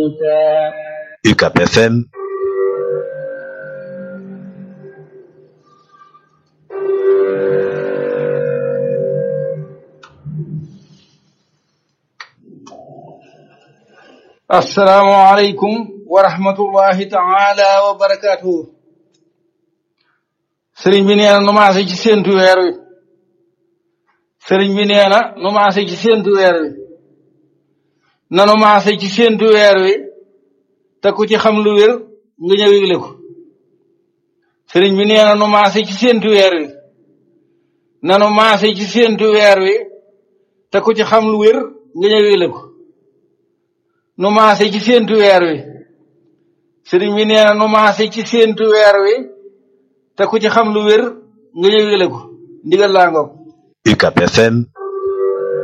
موسى UCAP FM assalaamu aleykum wa rahmatullahi taala wa barakatuhu sëriñ bi nee na nu maase ci séentu weer wi sëriñ bi nee na nu maase ci séentu weer wi na nu maase ci séentu weer wi te ku ci xam lu wér nga ñëw yëgle ko sëriñ bi nee na nu maase ci séentu weer wi na nu maase ci séentu weer wi te ku ci xam lu wér nga ñëw yëgle ko nu maase ci séentu weer wi sëriñ bi nee na nu maase ci séentu weer wi te ku ci xam lu wér nga ñëw yëgle ko ndigal laa ngoog UCAP FM